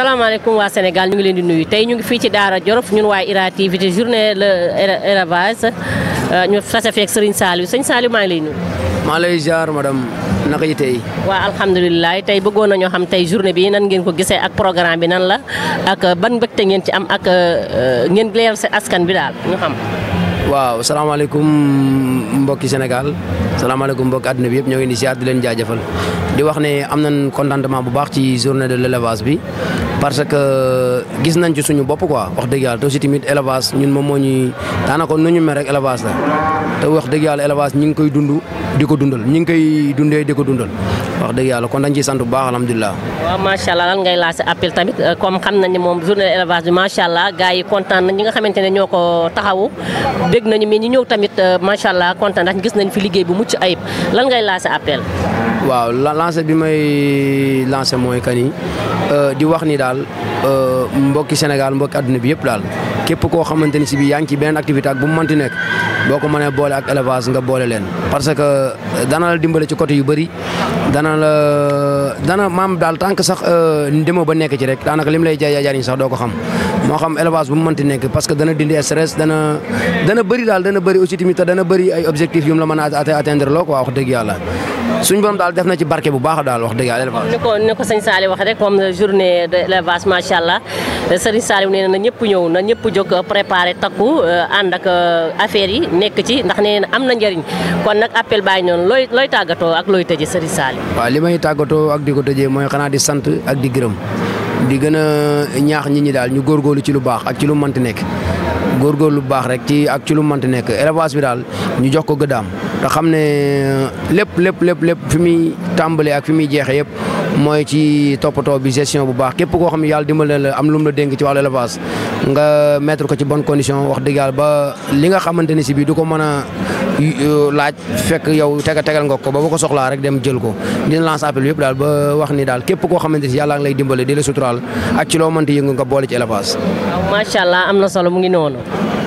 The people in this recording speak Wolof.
salaamaaleykum waa Sénégal ñu ngi leen di nuyu tey ñu ngi fii ci Daara Jolof ñun waa IRA TV te journée le élevage ñu tase feek Serigne Saliou sëñ Saliou maa ngi lay nuyu. maa lay ziar madame naka yi tey. waa alhamdulilah tey bëggoon nañoo xam tey journée bi nan ngeen ko gisee ak programme bi nan la ak ban mbégte ngeen ci am ak ngeen leeral si askan bi daal ñu xam. waaw salaamaaleykum mbokki Sénégal salaamaaleykum mbokki àdduna bi yëpp ñoo ngi di ziar di leen jaajëfal di wax ne am nañ contentement bu baax ci journée de l' élevage bi parce que gis nañ ci suñu bopp quoi wax dëgg yàlla te aussi tamit élevage ñun moom moo ñuy daanaka nu ñu mel rek élevage la te wax dëgg yàlla élevage ñi ngi koy dund di ko dundal ñi ngi koy dundee di ko dundal wax dëgg yàlla kon dañ ciy sant bu baax alhamdulilah. waaw macha allah lan ngay lancé appel tamit comme xam nañ ne moom journée de élevage bi macha allah gars yi kontaan nañ ñi nga xamante ne ñoo ko taxawu dégg nañu mais ñi ñëw tamit macha allah kontaan ndax gis nañ fi liggéey bu mucc ayib lan ngay lancé appel. waaw lancé bi may lancé mooy que ni di wax ni daal mbokki Sénégal mbokki adduna bi yëpp daal képp koo xamante ni si bi yaa ngi ci beneen activité ak bu mu mënti nekk boo ko mënee boole ak élevage nga boole leen. parce que dana la dimbale ci côté yu bëri dana la dana maam daal tant que sax demoo ba nekk ci rek daanaka lim lay jaay jariñ sax doo ko xam moo xam élevage bu mu mënti nekk parce que dana dindi stress dana dana bëri daal dana bëri aussi tamit te dana bëri ay objectifs yu mu la mën a atteindre loo quoi wax dëgg yàlla. suñu borom daal def na ci barke bu baax daal wax dëgg yàlla élevage. ni ko ni ko sëñ Saliou waxee rek comme journée de élevage macha allah sëriñ Saliou nee na ñëpp ñëw na ñëpp jóg préparé takku ànd ak affaire yi nekk ci ndax nee na am na njëriñ kon nag appel bàyyi noonu looy looy tàggatoo ak looy tëjee sëriñ Saliou. waaw li may tàggatoo ak di ko tëjee mooy xanaa di sant ak di gërëm di gën a ñaax nit ñi daal ñu góorgóorlu ci lu baax ak ci lu mënti nekk. góorgóorlu lu baax rek ci ak ci lu mënti nekk élevage bi daal ñu jox ko gëddaam te xam ne lépp lépp lépp lépp fi muy tàmbalee ak fi muy jeexee yëpp mooy ci toppatoo bi gestion bu baax képp koo xam ne yàlla dimbale la am lu mu la dénk ci wàllu élevage nga mettre ko ci bonne condition wax dëgg yàlla ba li nga xamante ni si bii du ko mën a laaj fekk yow tega tegal nga ko ba ba ko soxlaa rek dem jël ko dina lance appel yëpp daal ba wax ni daal képp koo xamante ni yàlla ngi lay dimbale di la suturaal ak ci loo mënti yëngu nga boole ci élevage. waaw macha allah am na solo mu ngi noonu.